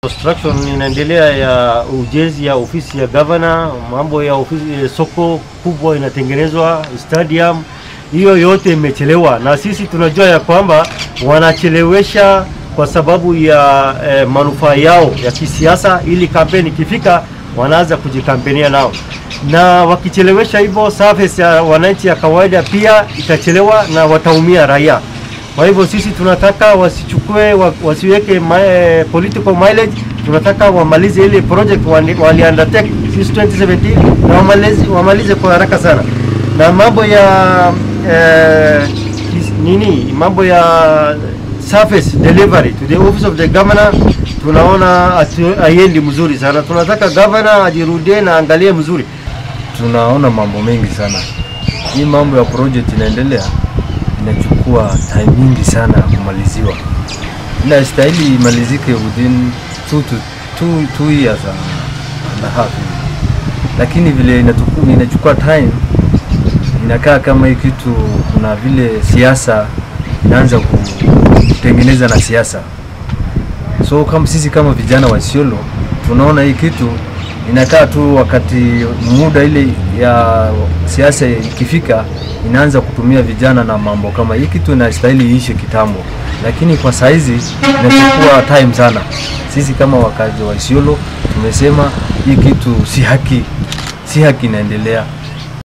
Construction inaendelea ya ujenzi ya ofisi ya governor, mambo ya ofisi, soko kubwa inatengenezwa, stadium, hiyo yote imechelewa, na sisi tunajua ya kwamba wanachelewesha kwa sababu ya eh, manufaa yao ya kisiasa, ili kampeni ikifika wanaanza kujikampenia nao, na wakichelewesha hivyo, service ya wananchi ya kawaida pia itachelewa na wataumia raia. Kwa hivyo sisi tunataka wasichukue wa, wasiweke ma, eh, political mileage. Tunataka wamalize ile project wali, wali undertake since 2017 na wamalize, wamalize kwa haraka sana, na mambo ya eh, kis, nini mambo ya service delivery to the office of the governor tunaona haiendi mzuri sana. Tunataka governor ajirudie na angalie mzuri. Tunaona mambo mengi sana. Hii mambo ya project inaendelea inachukua time nyingi sana kumaliziwa. Inastahili imalizike within two to two, two years and a half, lakini vile inatuku, inachukua time, inakaa kama hii kitu kuna vile siasa inaanza kutengeneza na siasa. So kama sisi kama vijana wa Isiolo tunaona hii kitu inakaa tu wakati muda ile ya siasa ikifika inaanza kutumia vijana na mambo kama hii. Kitu inastahili iishe kitambo, lakini kwa saizi inachukua time sana. Sisi kama wakazi wa Isiolo tumesema hii kitu si haki, si haki inaendelea.